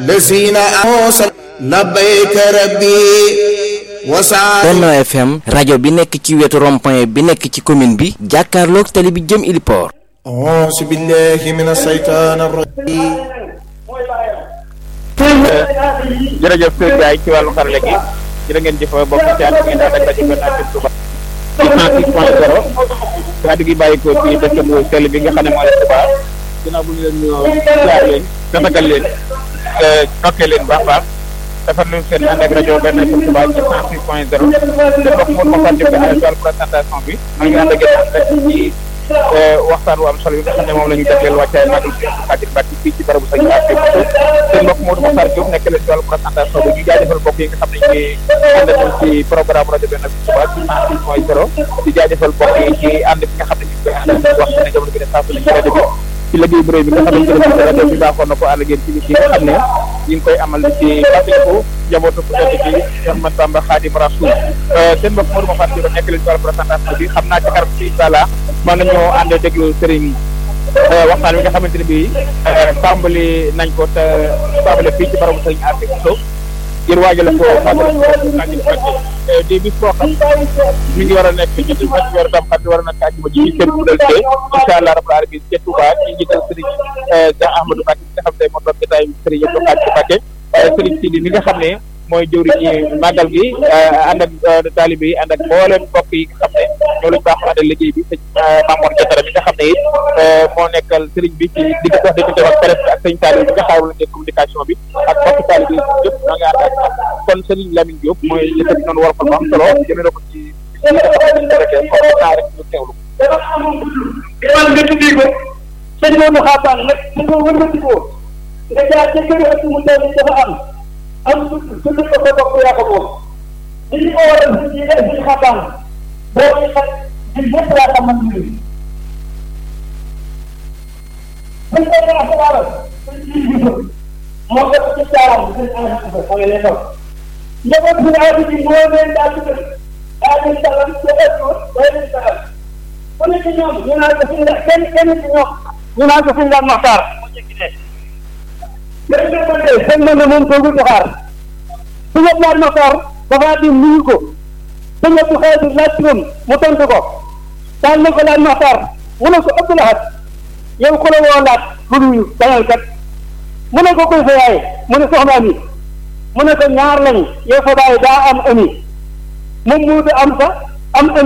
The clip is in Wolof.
لسين أوصل لبيك ربي وسعد Benno FM rajo bi nekk ci wetu rond-point bi nekk ci commune bi jàkkaarloog tali bi jëm Iliport أعوذ بالله من الشيطان الرجيم jërëjëf Seydou Ndiaye ci wàllu xarale gi jërë ngeen jëf bokk ci ànd ngeen ànd ak rajo Benno FM Touba 106.0 kàddu gi bàyyi ko ci dëkk bu sell bi nga xam ne moo leen Touba ginnaaw bu ñu leen ñëw jaar leen tatagal leen nokkee leen baax baax defar nañu seen ànd ak rajo Benno FM Touba ci 106.0 te bokk moom moo fàtte ko ci wàllu présentation bi maa ngi ànd ak yéen rek ci waxtaan wu am solo yi nga xam ne moom la ñu jagleel wàccaay magal bi Xaadim Mbàkke fii ci barabu sañ Mbàkke seen mbokk Modou Mokhtar Diop nekk leen ci wàllu présentation bi ñu jaajëfal mbokk yi nga xam ne ñu ngi ànd ak ci programme rajo Benno FM Touba ci 106.0 di jaajëfal mbokk yi ci ànd bi nga xam ne ñu ngi koy ànd ak wax ne jamono bi ne saa su ne ci rajo bi ci liggéey bu rëy bi nga xamante ne rajo bi baaxoon na ko ànd ak yéen ci bis yi nga xam ne ñu ngi koy amal ci fàttaliku njabootu ku tedd ci Cheikh Ahmad Bamba Khadim Rasoul seen mbokk Modou Mokhtar Diop nekk leen ci wàllu présentation bi xam naa ci kanam ci incha allah mën nañoo ànd déglu sëriñ waxtaan wi nga xamante ne bii tàmbali nañ ko te tàmbali fii ci barabu sëriñ Afi Bousso ngir waajale ko magal Khadim Mbacke di bis boo xam mi ngi war a nekk ci ci weeru tam xam war a nekk àjjuma ji kër bu dal tee incha allah rabbul alamin ca Touba ci njiital sëriñ Cheikh Ahmadou Mbacke bi nga xam ne moo doon jotaay sëriñ yëpp Khadim Mbacke waaye sëriñ Sidi mi nga xam ne mooy jëwri ñi màggal gi ànd ak taalibe yi ànd ak mboolem mbokk yi nga xam ne ñoo lañ baax àndal liggéey bi sëñ Mamour Diatara mi nga xam ne it moo nekkal sëriñ bi ci digg dox diggante ak presse bi ak sëñ Saliou bi nga xaarul leen communication bi ak mbokk taalibe yi yëpp ñoo ngi ànd ak kon sëriñ Lamine Diop mooy yëkkati noonu war ko am solo jëmee ko ci rek rek ñu teewlu iman nga tuddi ko sëñ Modou Xaabaan nag su nga wëlbati ko nga jaar ca kër ak mu toll dafa am am su su lu ko sa bopp yaa ko moom li ñu ko waral si ci ci xaabaan boo ñu xam ñun ñëpp yaa xam man ñu buñ ko ñaa sa waral sëñ ci gisul moo ko ci caaram sëñ Amadou Ba xam nga leen toog njaboot bi aadi bi moo leen daa tuddal daa leen dalal ca ëpp waaye leen dalal ku ne ci ñoom ñu naan ko fi nga kenn kenn ci ñoom ñu naan ko fi nga Maxtaar mu jekki ne léegi nag man de sëñ man de moom toogul di xaar su ñëpp laaj Maxtaar dafa di nuyu ko su ñëpp xëy di laaj turam mu tontu ko daan na ko laaj Maxtaar mu ne ko ëpp laxat yow ku la woo laaj bu nuyu dañal kat mu ne ko koy sa yaay mu ne soxna ami mu ne ko ñaar lañ yow sa baay daa am ami moom mu am sa am